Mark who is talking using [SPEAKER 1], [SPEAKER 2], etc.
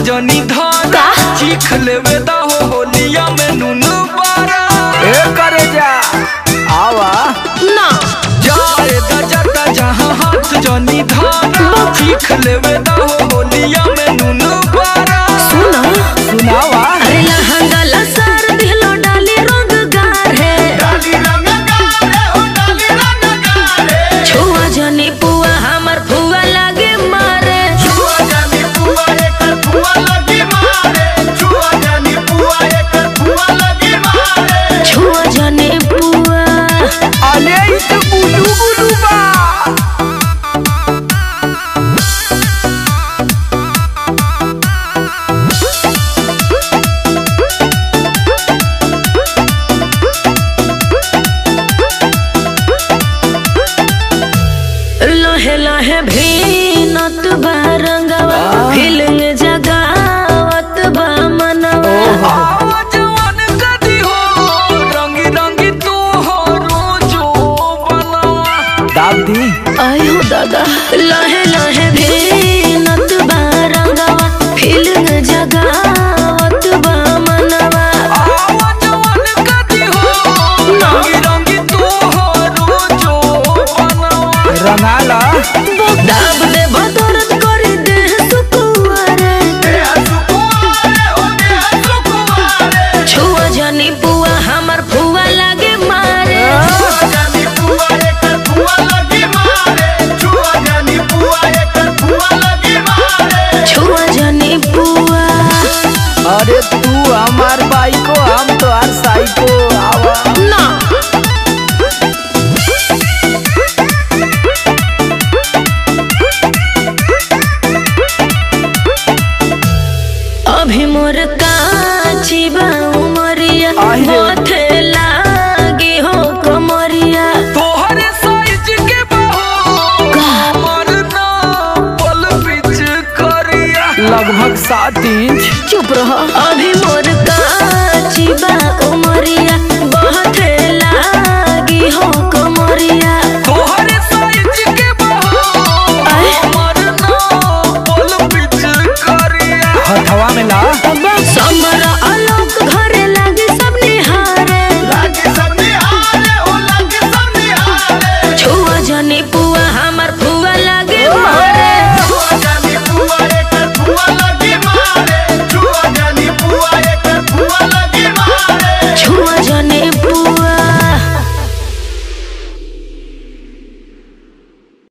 [SPEAKER 1] जनी धर
[SPEAKER 2] का?
[SPEAKER 1] चीख लेवे दा हो होलिया में नून बारा
[SPEAKER 3] ए करे जा आवा
[SPEAKER 2] ना
[SPEAKER 1] जाए दा जाता जहाँ हाथ जनी धर चीख लेवे दा हो होलिया में नून बारा
[SPEAKER 2] सुना
[SPEAKER 3] सुनावा
[SPEAKER 2] अरे लहंगा लसार दिलो डाली रंग गार है छुआ जनी पुआ हमर फुआ लागे मारे छुआ जनी पुआ
[SPEAKER 3] अले इ त गुलू गुलू बा
[SPEAKER 2] लहे लहे भीनत बा रंगवा फीलिंग जगावत बा मनवा
[SPEAKER 1] आवाज मन कदी हो रंगी रंगी तू हो रोजो बनवा
[SPEAKER 3] दाब दी
[SPEAKER 2] आयो दादा लहे लहे भीनत बा रंगवा फीलिंग जगावत बा मनवा
[SPEAKER 1] आवाज मन कदी हो रंगी रंगी तू हो रोजो बनवा
[SPEAKER 3] रंगाला
[SPEAKER 2] दाब दे बदरत करी दे सुकुआरे छुआ जनी पुआ हमर फुआ लागे मारे छुआ जनी पुआ
[SPEAKER 3] अरे तू हमार बाइको हम तो हर साइको आवा
[SPEAKER 2] ना अभी मोर काची बा उमरिया
[SPEAKER 3] आहे रे।
[SPEAKER 2] माथे लागी हो कमरिया
[SPEAKER 1] तोहरे साइज के बहो हमर नाम पल पिच करिया
[SPEAKER 3] लगभग सात इंच
[SPEAKER 2] चुप रहो अब